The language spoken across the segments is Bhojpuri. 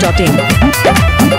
biharmasti.in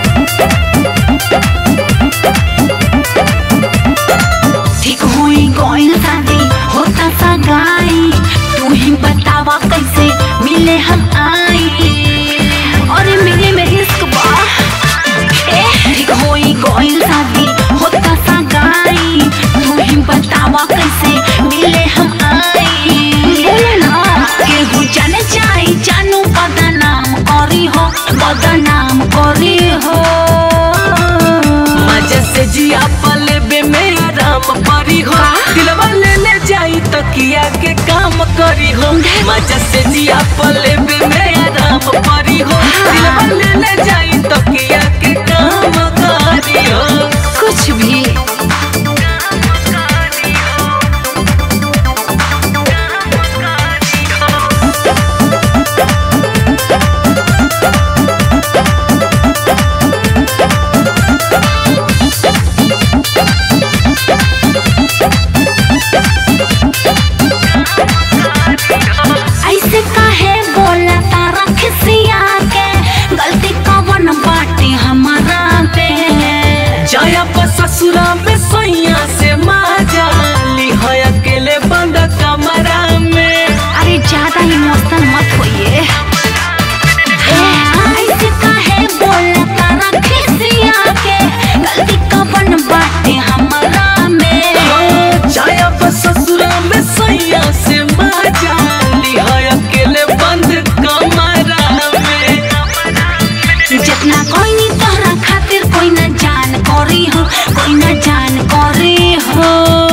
ठीक होई गइल शादी होता सगाई तू ही बतावा कैसे मिले हम आई अरे मिले में रिस्क बा ए ठीक होई गइल शादी होता सगाई तू ही बतावा कैसे मिले हम आई बोले ना केहू जाने जाई जानू बदनाम करी हो बदनाम करी हो मजा से जिया पलेबे में आराम परी हो दिलवा ले ले जाई तकिया के काम करी हो मजा से जिया पलेबे में आराम परी हो दिलवा ले ले जाई तकिया के काम करी हो कुछ भी ऐसे काहे बोला तारा खिसिया के गलती कवन बाटे हमारा पे जाया पर ससुरा में सैया से माजा ली है अकेले बंद कमरा में अरे ज्यादा इमोशनल मत होइए ए, ऐसे काहे बोला तारा खिसिया के गलती कवन बाटे हमारा में जाया पर ससुरा में सैया से माजा ली है अकेले बंद कमरा में जितना कोई नहीं तोहरा खातिर कोई ना जान करी हो कोई ना जान करी हो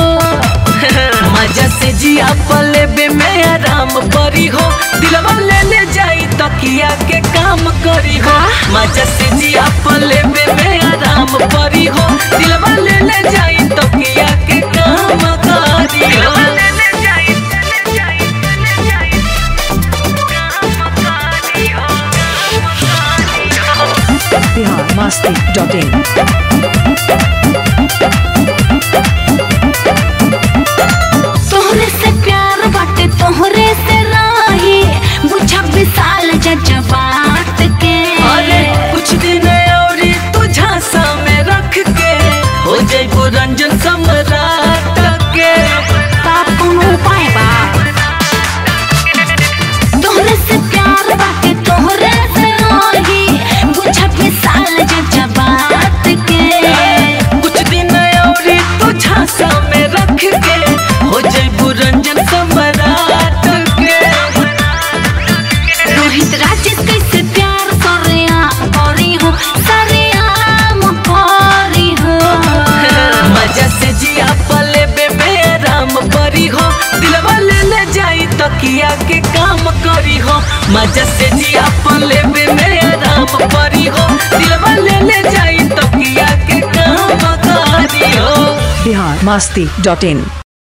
मजा से जिया पलेबे में आराम परी हो दिलवा ले ले जाई तकिया के काम करी हो मजा से जिया पलेबे में आराम परी हो दिलवा ले ले जाई तकिया के काम करी हो biharmasti.in तोहरे से प्यार बाटे तोहरे से राही बुझा विशाल जज्बात के अरे कुछ दिन और तू झांसा में रख के हो जाइबो रंजन सम्राट के बाप कोनो उपाय बा तोहरे से प्यार बाटे तोहरे से राही बुझा विशाल जज्बात के कुछ दिन और तू झांसा में रख के हो जाइबो रंजन सम्राट के रोहित राजेश कैसे प्यार सरेया करी हो सरेआम करी हो मजा से जिया पलेबे में आराम परी हो दिलवा ले ले जाई तकिया के काम करी हो मजा से जिया पलेबे में आराम परी हो दिलवा ले ले जाई तकिया के काम करी हो biharmasti.in